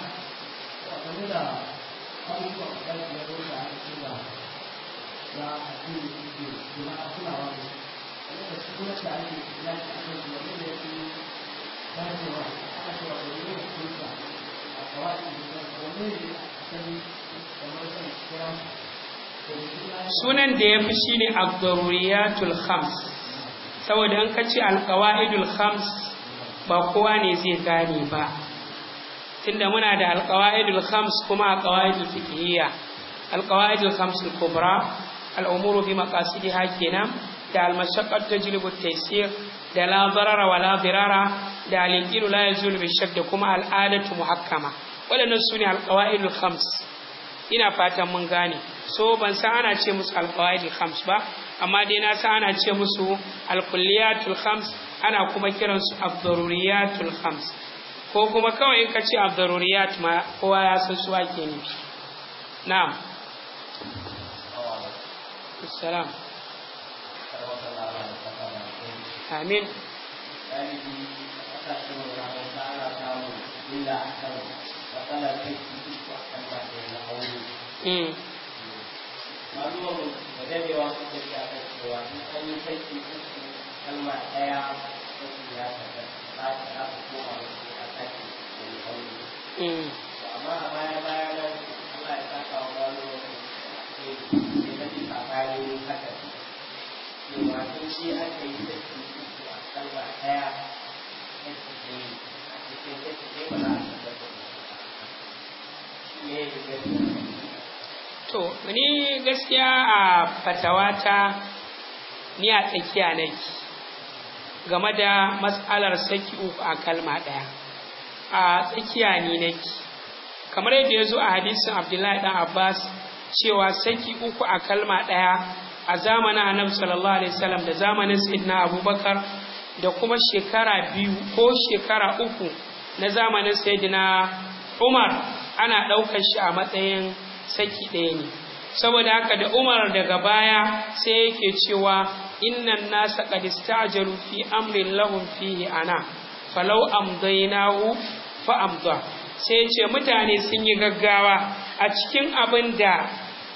sunan da ya fi shi ne abdururiyatul khams saboda an kace alqawaidul khams ba kowa ne zai gane ba tunda muna da alqawaidul khams kuma alqawaidul fiqhiyya alqawaidul khams al-kubra al-umuru bi maqasidiha kenan da al-mashaqqat tajlibu at-taysir da la darara wa la dirara da al-yaqilu la yazulu bi shakk da kuma al-adatu muhakkama wadannan sune alqawaidul khams ina fatan mun gane so ban san ana ce musu alqawaidul khams ba amma dai na san ana ce musu alkulliyatul khams ana kuma kiransu abdururiyatul khams ko kuma kawai in ka ce abdururiyat ma kowa ya san su ake nufi na'am assalam amin Mm. maluwa da dadewa su ke a kan cewa in an yi saki uku kalma ɗaya saki ya tafi ba ta za su koma da su a saki da ya aure. Mm. amma a baya baya nan Allah ya saka wa maluwa ke ke na ji tsakani haka cewa in shi aka yi saki uku a kalma ɗaya saki da yi a cikin saki ɗaya ba za a tabbata shi ne ya gani To, ni gaskiya a fatawata ni a tsakiya nake. game da matsalar saki uku a kalma ɗaya a tsakiya ni nake kamar yadda ya zo a hadisin abdullahi dan abbas cewa saki uku a kalma ɗaya a zamanin annabi sallallahu alaihi wasallam da zamanin sayyidina abubakar da kuma shekara biyu ko shekara uku na zamanin sayyidina umar ana ɗaukar shi a matsayin saki ɗaya ne saboda haka da umar daga baya sai yake cewa innan nasa qad ista'jalu fi amrin lahum fihi ana falau amdaynahu fa amda sai ce mutane sun yi gaggawa a cikin abin da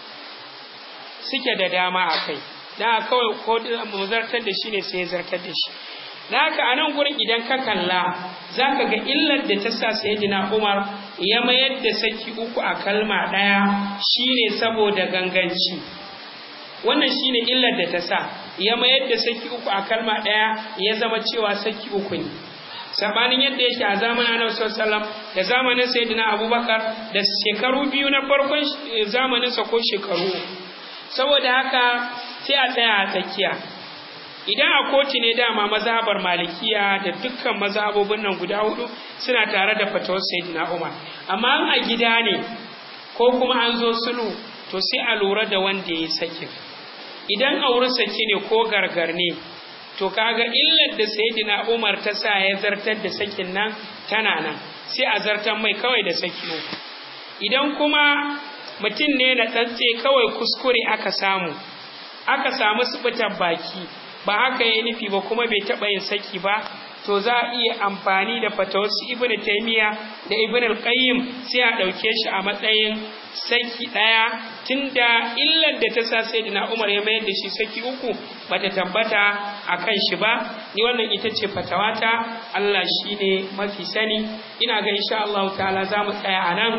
suke da dama a kai da kawai ko mu zartar da shi ne sai ya zartar da shi da haka a nan gurin idan ka kalla za ka ga illar da ta sa sayyidina umar ya mayar da saki uku a kalma ɗaya shine saboda ganganci wannan shine illar da ta sa ya mayar da saki uku a kalma ɗaya ya zama cewa saki uku ne sabanin yadda yake a zamanin annabi sallallahu da zamanin sayyidina abubakar da shekaru biyu na farkon zamaninsa ko shekaru saboda haka sai a tsaya a tsakiya idan a kotu ne dama mazhabar malikiya da dukkan mazhabobin nan guda hudu suna tare da fatawar sayyidina umar amma a gida ne ko kuma an zo sulhu to sai a lura da wanda ya sakin idan auri saki ne ko gargar ne to kaga illar da sayyidina umar ta sa ya zartar da sakin nan tana nan sai a zartar mai kawai da saki uku idan kuma mutum ne na tsantse kawai kuskure aka samu aka samu subutar baki ba haka ya nufi ba kuma bai taɓa yin saki ba to za a iya amfani da fatawarsu ibn taymiya da ibn al-qayyim sai a ɗauke shi a matsayin saki ɗaya tunda illar da ta sa sayyidina umar ya mayar da shi saki uku bata tabbata a kan shi ba ni wannan ita ce fatawata Allah shine mafi sani ina ga insha Allah ta'ala za mu tsaya a nan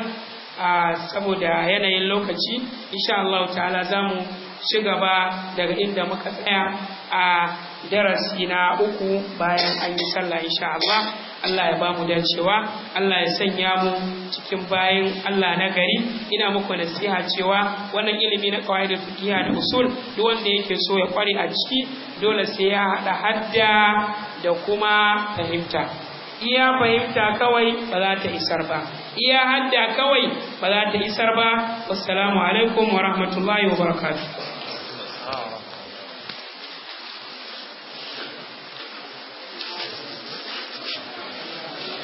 saboda yanayin lokaci insha Allah ta'ala za mu ci gaba daga inda muka tsaya a darasi na uku bayan an yi sallah insha Allah Allah ya bamu dacewa Allah ya sanya mu cikin bayan Allah na gari ina muku nasiha cewa wannan ilimi na qawaidul fiqh da usul duk wanda yake so ya kware a ciki dole sai ya hada hadda da kuma fahimta iya fahimta kawai ba za ta isar ba iya hadda kawai ba za ta isar ba wassalamu alaikum wa rahmatullahi wa barakatuh